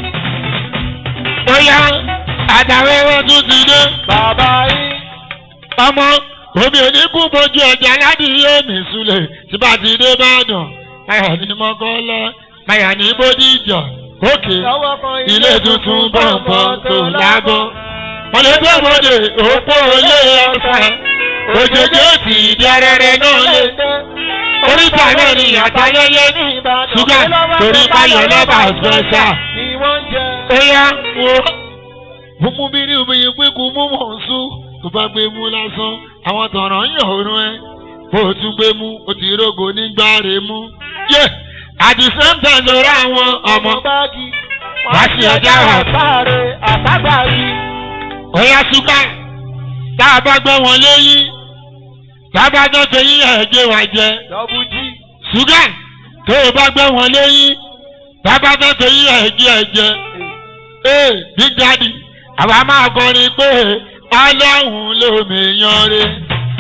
bóyá àtàwẹ́rẹ́ tún ti dé bàbá yín ọmọ omi oníkú bojú ọjà ládìyẹ mi sulẹ̀ tí bá ti dé bàdàn máyà ní mọ́kànlá máyà ní bódìjà òkè lọ́wọ́ kan ilé tuntun bọ̀m̀bọ̀m tó lábọ́. wọ́n lè gbé ọmọdé òpó ilé ọ̀sán òjòjò tì í di arẹrẹ náà lé. oríta náà ni àtayẹyẹ ṣúgà torí báyọ̀ lọ́ba ọ̀sẹ̀ṣà. ni wọ́n ń jẹ. ó yá wo mímú bí ní omi yìí pé kò mú mọ̀ ń sún tó bá gbé mú lásán àwọn tọ̀rọ̀ ń yàn òórùn ẹ bó o tún gbé mú o ti rógo nígbà rè mú. yé at the same time lórí àwọn ọmọ báàgì Wá sí ọjà wa. àtàrẹ àtàgbà yìí. ọ̀yà ṣúgà tá a bá gbọ́ wọn léyìn tá a bá gbọ́ tẹ̀yìn ẹ̀jẹ̀ wá jẹ dọ́bù jí. ṣúgà tó o bá gbọ́ wọn léyìn tá a bá gbọ́ tẹ̀yìn ẹ̀jẹ̀ ẹ̀jẹ̀ ee big daddy àwa máa kọrin pé ọlọ́run lómi yan re.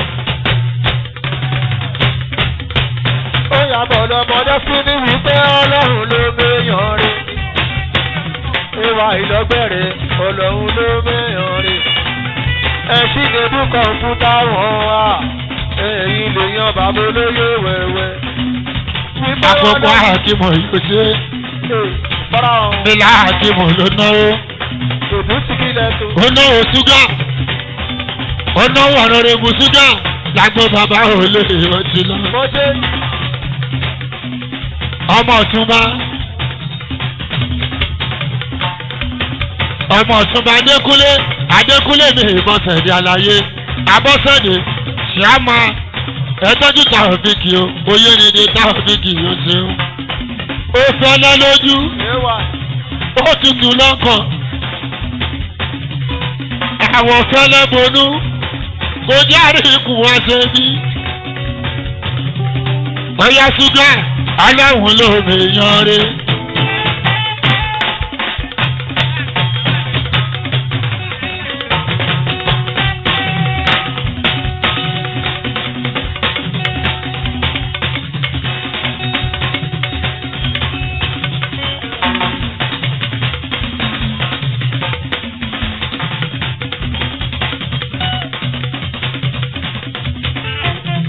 ó yàbọ̀ lọ́mọdé fún ní wípé ọlọ́run ló méyàn rí. ìwà ìlọgbẹ̀rẹ̀ ọlọ́run ló méyàn rí. ẹṣin ní bú kọ̀ǹpútà wọn wá. èyí lè yan bàbá olóyè wẹ̀wẹ̀. wípé àkókò àkìmọ̀ yóò ṣe bọ́lá ọ̀hún ilà àkìmọ̀ ló náwó òdú sí kílẹ̀ tó. ó náwó ṣúgà ó náwó ọ̀nàrẹ́bù ṣúgà lágbo bàbá òòlè ọtí lọ. mọ́jẹ́ ọmọ ọ̀túnba ọmọ ọ̀túnba adékúnlé adékúnlé ní ìbọ̀sẹ̀dé àlàyé abọ́sẹ̀dé ṣíàmà ẹ̀tọ́jú tàwọ̀fíkì o oyèrèdè tàwọ̀fíkì yóò ṣeun ó fẹ́lẹ́ lójú ẹwà ó tutù lọ́kàn àwọ̀ fẹ́lẹ́ bonú kò járe ikùn wá ṣe bí. bóyá ṣúgà aláwọ̀ ló mèèyàn rẹ̀.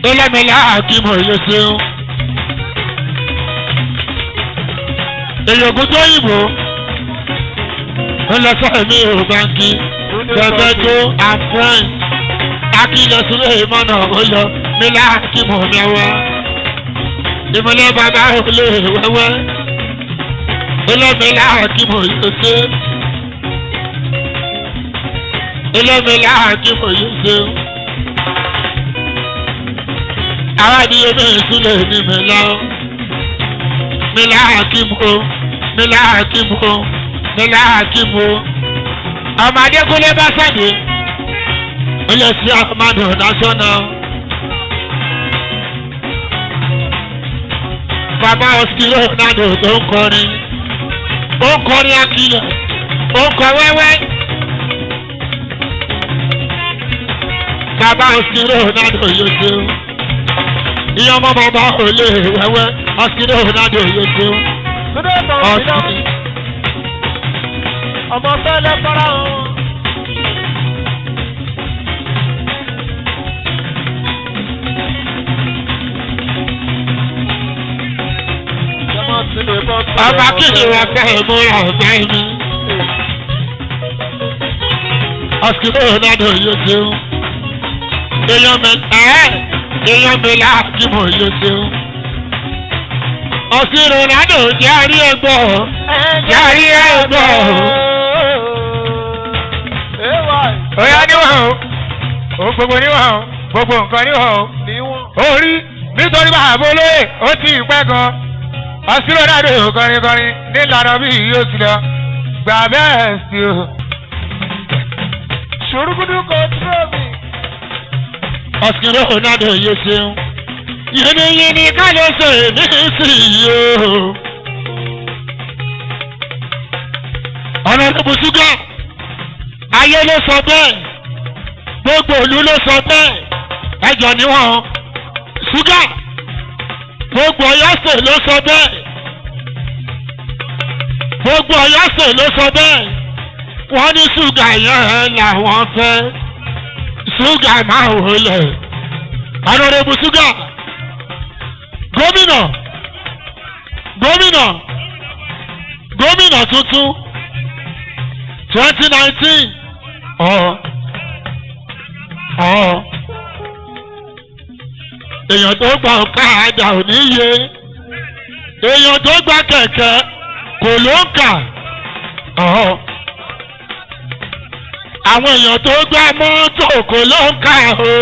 ẹlẹ́mìlá àkímọ̀ yóò ṣeun. èyògùn tó yìnbó ńlọsọ̀rọ̀ mi ò báńkì tẹ̀fẹ́tò and friends akílẹ̀ sílẹ̀ ìmọ̀nà ọ̀yọ́ nílá àkímọ̀ mẹ́wàá ìmọ̀lẹ́ bàbá olè wẹ́wẹ́ ẹlẹ́mìlá àkímọ̀ yóò ṣe ẹlẹ́mìlá àkímọ̀ yóò ṣe àwọn àdìyẹ bẹ́ẹ̀ sílẹ̀ ní mẹ́lá mẹ́lá àkímọ̀ mẹ́lá àkímọ̀ mẹ́lá àkímọ̀ ọmọ adékúnlé bá sàdé ilé sí àmàdù national bàbá ọsibí ronaldo tó ń kọrin ó ń kọrin akílẹ̀ ó ń kọ wẹ́wẹ́ bàbá ọsibí ronaldo yóò ṣe o ìyá ọmọ bàbá olè wẹ́wẹ́ ọsibí ronaldo yóò ṣe o Túndé tán sí náà. ọsibí. Ọmọ fẹ́lẹ́ fara hàn. Jọmọ sí lè bọ́ sí ọba kìnìún wa fẹ́ ìmúra ọ̀gá mi. ọ̀sìkìlẹ̀ ronaldo yóò ṣeun. èèyàn mi ẹ̀ èèyàn mi láàkì mọ̀ yóò ṣeun. ọ̀sìn ronaldo jẹ́ àrí ẹgbọ́ jẹ́ àrí ẹgbọ́. Oya níwọ̀n o, òun gbogbo níwọ̀n o, gbogbo nǹkan níwọ̀n o. Níwọ̀n. Orí nítorí bàbá olóyè ó ti pẹ́ gan. Ọ̀sìnlẹ̀ náà dé kọrin kọrin nílànà bí yóò ti lọ. Gbà bẹ́ẹ̀ sí o. Ṣòrúkúdú kò dúró mi. ọ̀sìkìlẹ̀ ronaldo yóò ṣeun. yìnyínyìnyín ká ló ṣe ní ìsinyìí o. ọ̀nà ìdìbò ṣúgà ayé ló sọ bẹ́ẹ̀ gbogbo ìlú ló sọ bẹ́ẹ̀ ẹjọ́ níwọ̀n ṣúgà gbogbo ọ̀yọ́sẹ̀ ló sọ bẹ́ẹ̀ gbogbo ọ̀yọ́sẹ̀ ló sọ bẹ́ẹ̀ wọ́n ní ṣúgà yẹn làwọn fẹ́ ṣúgà máa wọlé ọ̀nàdìbò ṣúgà gómìnà gómìnà gómìnà tuntun twenty nineteen ọ̀ ọ̀ èèyàn tó gba ọ̀kadà ò ní yé èèyàn tó gba kẹ̀kẹ́ kò ló ń kà ọ̀ àwọn èèyàn tó gba mọ́tò kò ló ń kà o.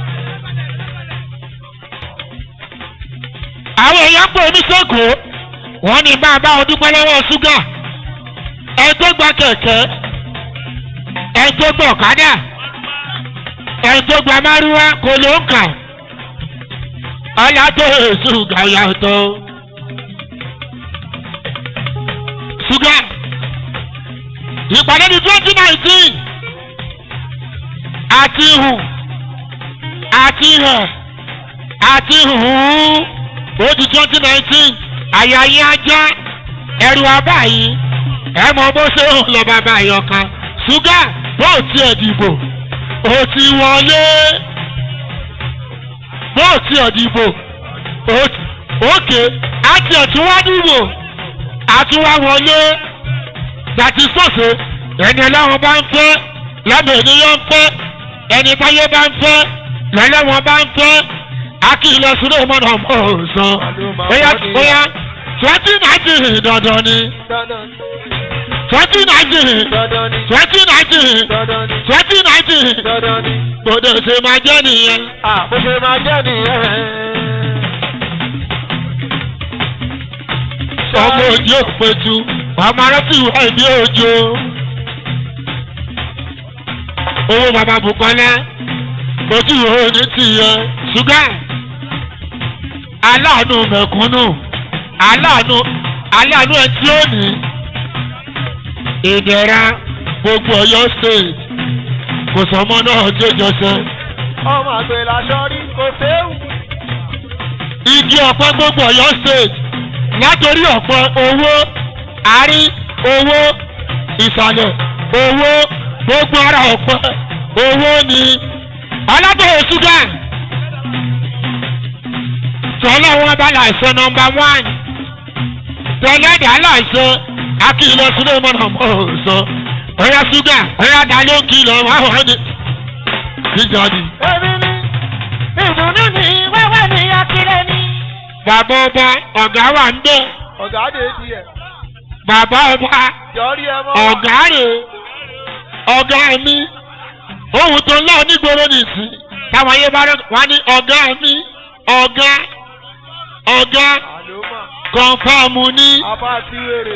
àwọn èèyàn pè mí sẹ́kọ̀ọ́ wọ́n ní bá a bá wọn dúpẹ́ lọ́wọ́ ṣúgà ẹ tó gba kẹ̀kẹ́ ẹ tó gba ọ̀kadà ẹ tó gba márúwá kò ló ń kà ọ̀yà tó ṣúgà yàtọ̀ ṣúgà ìpàdé ní twenty nineteen àti hù àti hẹ̀ àti hùn ó di twenty nineteen àyà yín ajá ẹrù abáyín ẹ mọ bó ṣe ń lọ bàbá àyọkan ṣúgà bó tiẹ̀ dìbò ó ti wọlé bó tiẹ̀ dìbò ó ti òkè àti ẹ̀túnwá dìbò àtúnwá wọlé gbàtí sọ̀sẹ̀ ẹni ọlọ́run bá ń fẹ́ lọ́bẹ̀ ènìyàn ń fẹ́ ẹni táyé bá ń fẹ́ lọ́lọ́wọ́n bá ń fẹ́ akílẹ̀ sílẹ̀ mọ́nà mọ́ ọ̀sán bóyá bóyá twenty nineteen dandan ni Dandan ni. twenty nineteen Dandan ni. twenty nineteen Dandan ni. twenty nineteen Dandan ni. gbọdọ̀ ṣe máa jẹ́ nìyẹn. À bó ṣe máa jẹ́ nìyẹn. ọmọ òjò pẹ̀tù ọmọ aráàlú ìwà ìdí òjò. owó bàbá Bùkọ́lá ojú ìwé ní tìyẹ ṣúgà aláàánú mẹ̀kúnnù aláàánú aláàánú ẹ tí ó ní ìdẹ̀ra gbogbo Ọ̀yọ́ state kò sọmọ náà tó jọṣẹ. Ọmọ àgbẹ̀ làṣọ rí kò séwu. igi ọ̀pẹ gbogbo Ọ̀yọ́ state látòrí ọ̀pẹ owó àárí owó ìsàlẹ̀ owó gbogbo ara ọ̀pẹ owó ni ọlọ́dọ̀ ṣúgà tọ́lá wọn bá láìsọ nọmba wán tọ́lẹ́dà láìsọ akílọ̀ sílẹ̀ mọ́nà mọ́ sọ ọ̀yà ṣúgà ọ̀yà dalẹ́ òkìlọ̀ wọn wọ́n ní. jíjọ́dì èmi ni ìdùnnú ni wẹ́wẹ́ ni akílẹ̀ ni. bàbá ọba ọ̀gá wà ń bẹ̀ ọ̀gá dé díẹ̀ bàbá ọba yọrí ẹ mọ́ ọ̀gá rè ọ̀gá mi ohun tó ń lọ nígboro nìsín táwọn ayé bá rẹ wá ní ọ̀gá mi ọ̀gá ọ̀gá àlómà kọ̀ǹfàmù ní apá tí wèrè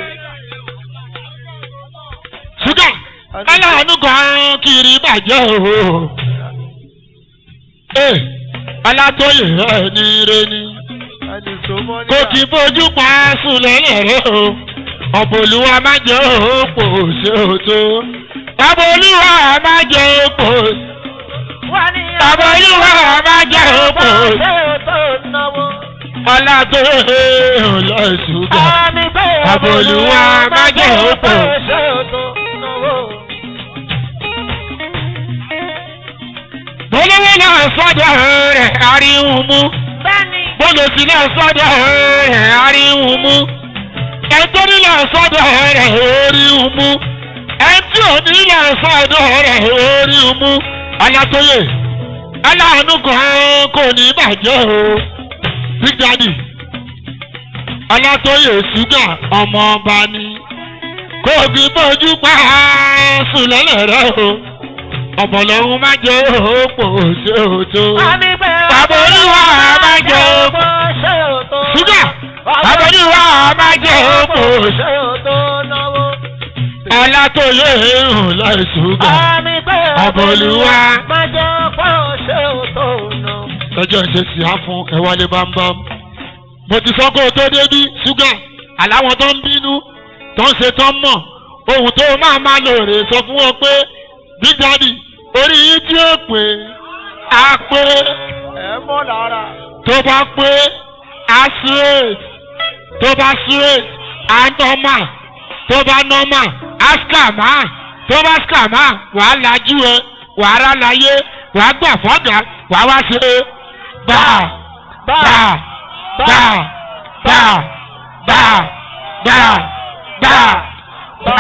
ṣúgà aláàánú kan kiri bàjẹ́ o. ee alátóyè ẹni re ni ẹni tó mọ́ kò kì í fojú pa sùn lẹ́lẹ̀rẹ́ o ọ̀bọ̀lùwà má jẹ́ òpò ṣe òtó ọ̀bọ̀lùwà má jẹ́ òpò wọ́n ní ọ̀bọ̀lùwà má jẹ́ òpò ṣé o tó náwó. alátóyè ọlọ́ṣùgà àmì pé Àbòlúwa má jẹ́ òpó. ṣé o tó náwó. bólówó náà sọ́dọ̀ rẹ̀ àríwú mú. bẹ́ẹ̀ni bólòsì náà sọ́dọ̀ rẹ̀ àríwú mú ẹ̀tọ́ nílẹ̀ sọ́dọ̀ rẹ̀ orí mú ẹtí ò nílẹ̀ sọ́dọ̀ rẹ̀ orí mú alátóyè aláàánú kan kò ní bàjẹ́ o big daddy alátóyè ṣúgà ọmọ ọba ni kò fi bójú pa sùlẹ̀lẹ̀ rẹ o ọ̀pọ̀lọ́hún má jẹ́ òpó ṣe òtó àmì pé Bàbá Olúwa má jẹ́ òpó. ṣé o tó. ṣúgà àbọ̀dúwà má jẹ́ òpó ṣé o tó náwó. alátóyè hàn láì ṣúgà àmì pé Àbòlúwa. má jẹ́ òpó ṣé o tó náwó. lọ́jọ́ ìṣe sì á fún ẹ̀wálé bámbám. mo ti sọ kó o tó débí ṣúgà aláwọn tó ń bínú tó ń ṣe tó ń mọ̀ ohun tó máa máa lò rè sọ fún wọn pé big daddy orí yín tí ó pè á pé ẹ mọ́ lára tó bá pé á straight tó bá straight á normal tó bá normal á scammer tó bá scammer wàá lajú ẹ wàá rà láyé wàá gbà fọ́gà wàá wá ṣe gbà gbà gbà gbà gbà gbà gbà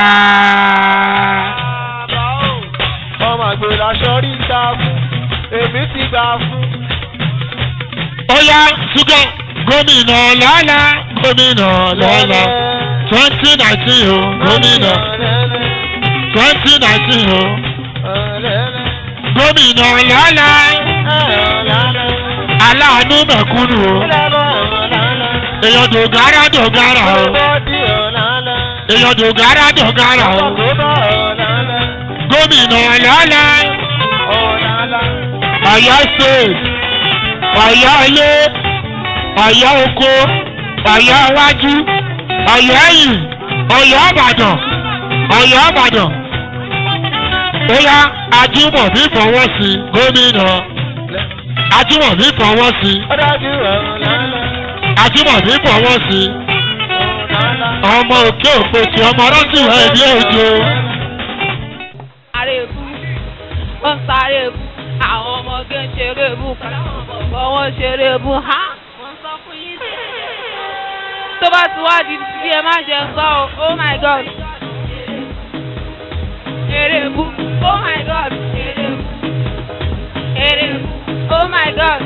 gbà. ọmọ àgbèrè aṣọ rí ta fún èmi ti gbà fún ó yá ṣúgà gómìnà lọ́la gómìnà lọ́la twenty nineteen o gómìnà twenty nineteen o gómìnà lọ́la aláàánú mẹ̀kúnnù o èèyàn dògárà dògárà o èèyàn dògárà dògárà o gómìnà lọ́la ọ̀yọ́ state ọ̀yọ́ ilé ọ̀yọ́ oko ọ̀yọ́ iwájú ọ̀yọ́ ẹ̀yìn ọ̀yọ́ ìbàdàn ọ̀yọ́ ìbàdàn bóyá ajímọ̀bí fọwọ́ sí gómìnà ajímọ̀bí fọwọ́ sí ajímọ̀bí fọwọ́ sí ọmọ òkè òpèsè ọmọ rọ́sìwọ̀ ẹ̀bí òjò sáré bú ó ń sáré bú àwọn ọmọge ń ṣeré bú káwọn bọ̀bọ̀ wọn ṣeré bú ha wọ́n sọ fún yín sí. tó bá ti wá di bí ẹ má ṣe sọ o oh my god eré bú oh my god eré bú eré bú oh my god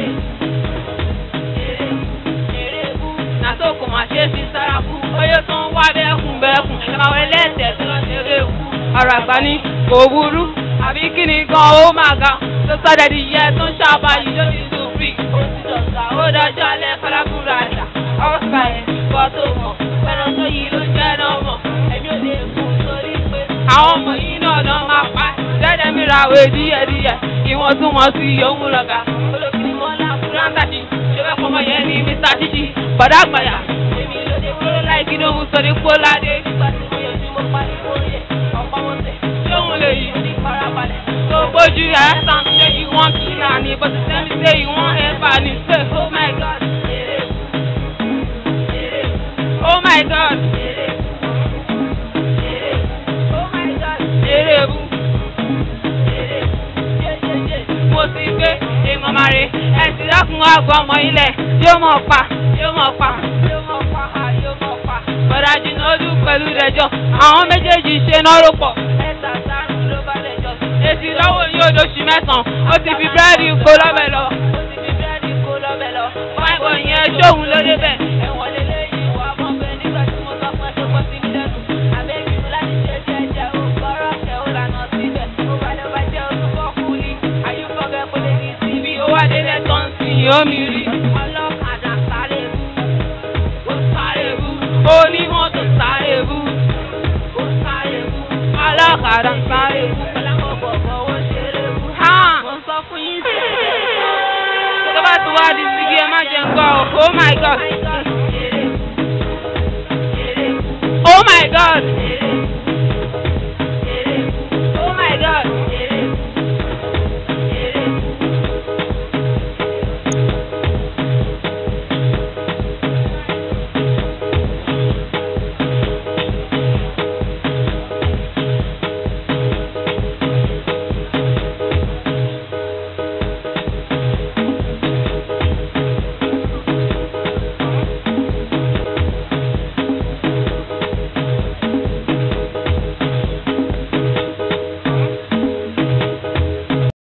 eré bú nàtó kò má ṣe fi sára bú oyè tó ń wá bẹ́ẹ̀kùn bẹ́ẹ̀kùn ẹ̀ máa wọlé ẹ̀sẹ̀ tó lọ ṣeré bú ọ̀rọ̀ àgbà ní kò burú àbí kí ni gan ó máa ga tó sọ́dẹ̀ di yẹ tó ń ṣàbà yìí ló ti tún fi ó ti dọ̀gà ó dájọ́ alẹ́ kálábùrà àdá ọ̀sà ẹ̀ bọ́ tó mọ̀ fẹ́ràn tó yìí ló jẹ́ náà mọ̀ ẹ̀mí ò lè fún torí pé àwọn ọmọ yìí náà náà máa pa dẹ́dẹ̀ mi ra àwẹ̀ díẹ̀díẹ̀ kí wọ́n tún wọn sí òun lọ́gà olókìní wọn lá fúráńtà jì ṣé fẹ́ fọmọ yẹn ní mr títí bọ̀dá àgbàyà èmi ló dé kúrò láì kí ló ń sọ ní póládé nígbà tí mo yọjú mo pariwo yẹ ọ̀pọ̀ wọn tẹ̀ ṣé òun lè yí ní farabalẹ̀ tó gbójú ẹ̀ sàn ṣé ìwọ̀n kìlà ní bó ti sẹ́mi ṣé ìwọ̀n ẹ̀fà ní ṣe oh my god oh my god oh my god eré bú mo ti gbé èèmọ̀ máa re ẹ̀sìn lọ́kùn àgọ́ ọmọ ilẹ̀ yóò mọ̀ pa yóò mọ̀ pa yóò mọ̀ pa yóò mọ̀ pa. bọ̀dà jìnnà ojú pẹ̀lú rẹjọ àwọn méjèèjì ṣe náà rò pọ̀. ẹ̀sà sáré ló bá rẹjọ. èsì lọ́wọ́ yóò lóṣù mẹ́sàn-án ó ti fi búrẹ́dì kó lọ́bẹ̀ lọ. ó ti fi búrẹ́dì kó lọ́bẹ̀ lọ. fáìbọ̀ yẹn ṣóhun ló débẹ̀. ẹ̀wọ̀n lélẹ́yìn wà mọ́ bẹ́ẹ̀ nígbà tí mo sọ pé tó kọ́ sí mi lẹ́nu. àbẹ́bí mi láti ṣe díẹ̀ jẹ́ o gbọ́rọ̀ kẹ́ ó lànà síbẹ̀. ó bá lọ bá jẹ́ oṣù fọ́kù ni. àyùfọ́gẹ́ kò lè ní síbi ó wá délẹ̀ tó ń sìn yóò mi rí. ọlọ́kadà sáré bú. ó sáré bú. onímọ́tò sáré bú. ó sáré bú. ọlọ́kadà sáré bú. ọlọ́kọ̀ọ̀kọ̀ ó ṣeré bú. mo sọ fún yín sí. tó bá ti wá di síbi ẹ má jẹun gbọ́ o. oh my god. oh my god.